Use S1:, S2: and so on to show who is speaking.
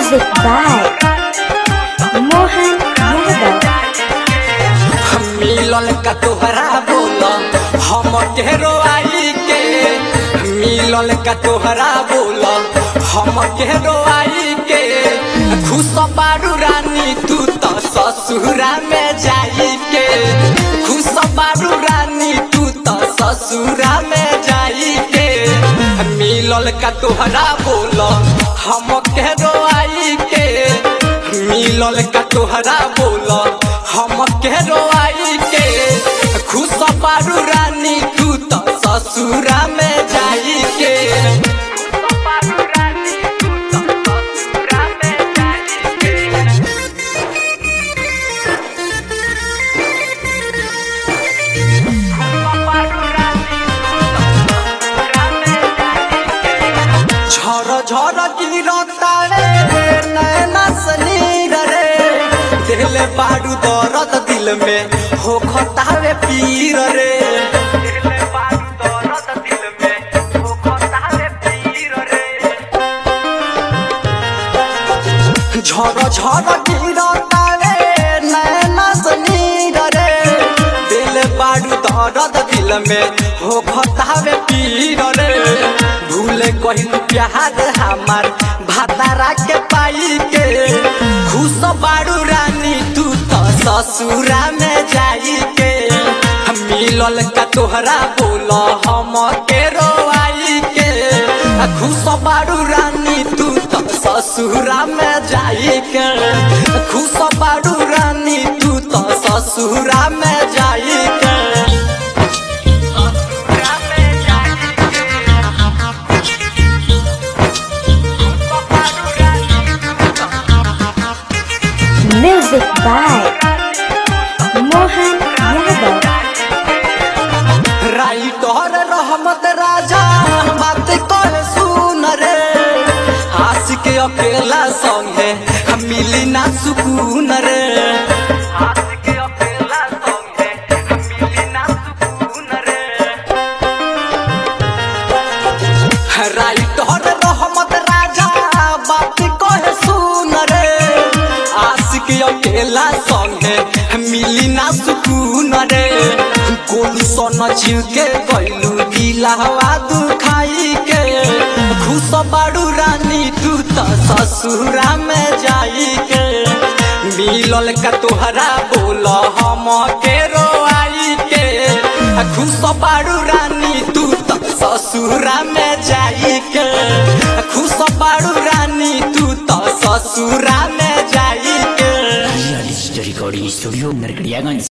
S1: Music by Mohan Yadav.
S2: मिलल का तोहरा बोल हम केरो आई के मिलल का तोहरा बोल हम केरो आई के खुश बारू रानी तू तो ससुरा में जाई के खुश बारू रानी तू तो ससुरा में जाई के मिलल का तोहरा बोल हम केरो आई के मिलल का तोहरा बोल हम केरो आई के खुश बारू रानी तू तो ससुरा में जाई के झर झर गिरता रे नैना सनीर रे दिल बारू दर्द दिल में हो खतावे पीर रे झर झर गिरता रे नैना सनीर रे दिल बारू दर्द दिल में हो खतावे पीर रे भूले कहिन प्यार हमार भातारा के पाई के खुश बारू रानी तू तो ससुरा में जाई के मिलल का तोहरा बोल हम के रोआई के खुश बारू रानी तू तो ससुरा में जाई के खुश बारू रानी तू तो ससुरा में जाई के
S1: Music by Mohan Yadav.
S2: Writer Rahmat Raja बात कर सुन रे आस के अकेला संगे हम मिली ना सुकून रे राइटर रहमत राजा बात कहे सुन रे आस के अकेला संगे मिली ना सुकून रे कोलू सन छिल के गइलू दिलावा दुखाई के खुश बाड़ू रानी तू तो ससुरा में जाई के मिलल का तोहरा बोल हम के रोआई के खुश बाड़ू रानी तू तो ससुरा में जाई के खुश बाड़ू रानी तू तो ससुरा में जाई के
S3: real story recording studio Narkatiaganj